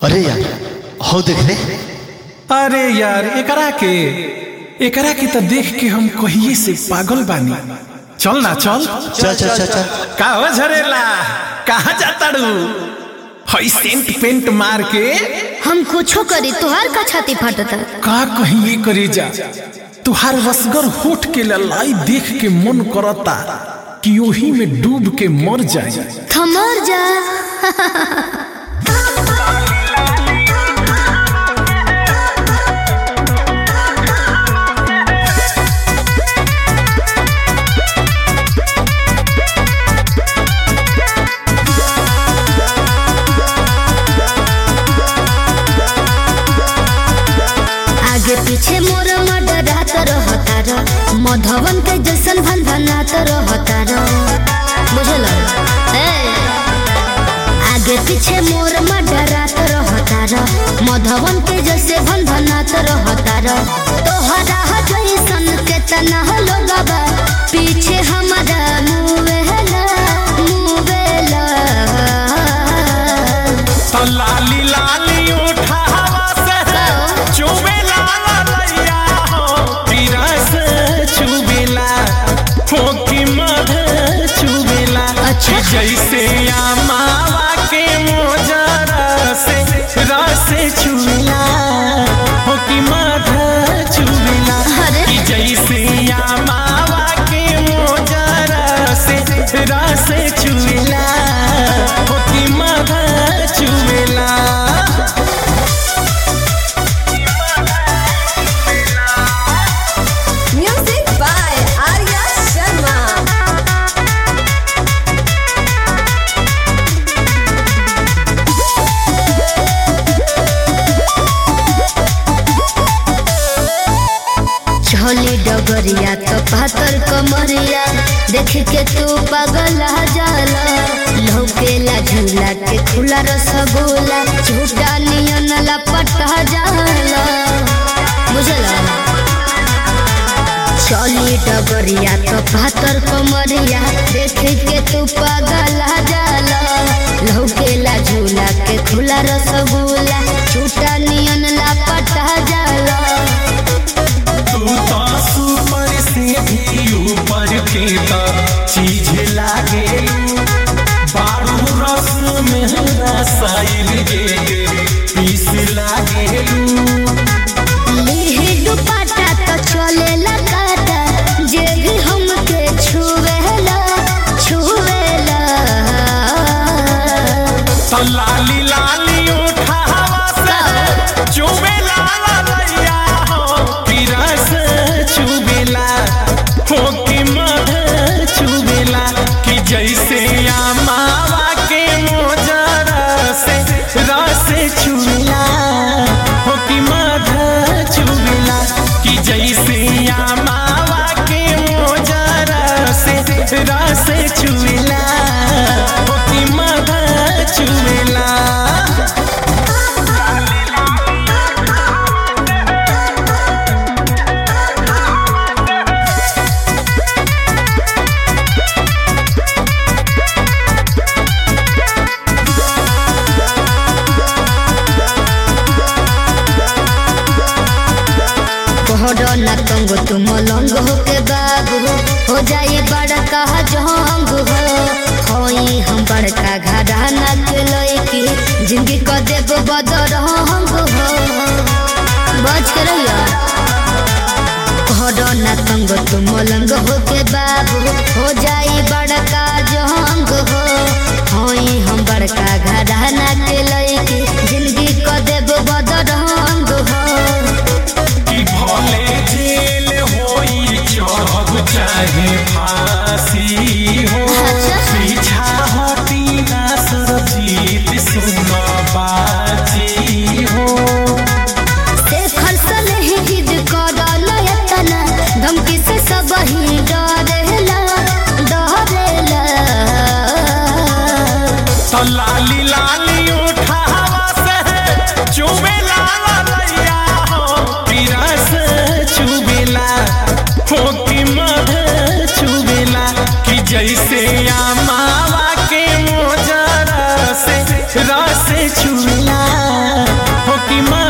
अरे यार हो देख रे अरे यार एकरा के एकरा के तो देख के हम कहिए से पागल बानी चल ना चल चल चल चल चल का हो झरेला कहाँ जाता रू हई सेंट पेंट मार के हम कुछो करी तोहार का छाती फाटता का कहिए करी जा तुहार रसगर होठ के ललाई देख के मन करता कि ओही में डूब के मर जाए थमर जा आगे पीछे मोर मडरात रहता र मधवन के जैसन भन भनात रहता र बुझल ए आगे पीछे मोर मडरात रहता र मधवन के जैसे भन भनात रहता र तोहरा जैसन के तना लोगबा पीछे हमारा मुवेला मुवेला तो लाली लाली उठावा से चुबे लैया हो पीरा से चुबेला हो की मध चुबेला अच्छा। जैसे मावा के मोजरा से रस चुबेला हो की मध चुबेला अरे। कि जैसे मावा के मोजरा से रस चुबेला हो की मध चुबेला Music by Arya Sharma. झोली डगरिया तो पातर कमरिया देख के तू पागल जाला लौकेला झूला के खुला रसगुल्ला झूठा नियन लपटा जाला बुझला चली डगरिया तो पातर कमरिया देख के तू पागल जाला लौकेला झूला के खुला रसगुल्ला झूठा नियन लपटा जाला तू तो सुपर से भी ऊपर के तो चीज लागे बारू रस में रसायन के पीस लागे लिहि दुपट्टा तो चलेला काटा जे भी हमके छुवेला छुवेला तो लाली लाली उठावा से चुबे लाला लैया हो कि रस चुबेला हो कि मध चुबेला कि जैसे मावा के मोजरा से रस चुबेला हो कि मध चुबेला कि जैसे मावा के मोजरा से रस चुबेला हो कि मध चुबेला कोहरो न तंग तुम लंग हो के बाबू हो जाए बड़का जंग हो होई हम बड़का घराना के लइकी जिंदगी को देव बदरंग हो बच के रहिया कोहरो न तंग तुम लंग हो के बाबू हो जाए बड़का जंग हो होई हम बड़का घराना के लइकी जिंदगी को देव बदरंग हो कि भले जेल होई चढ़ब चाहे फांसी हो पीछा हटी ना सरजीत सुन बाजी हो देखल सलही जिद करल यतना धमकी से सब ही डरेला डरेला तो लाली कि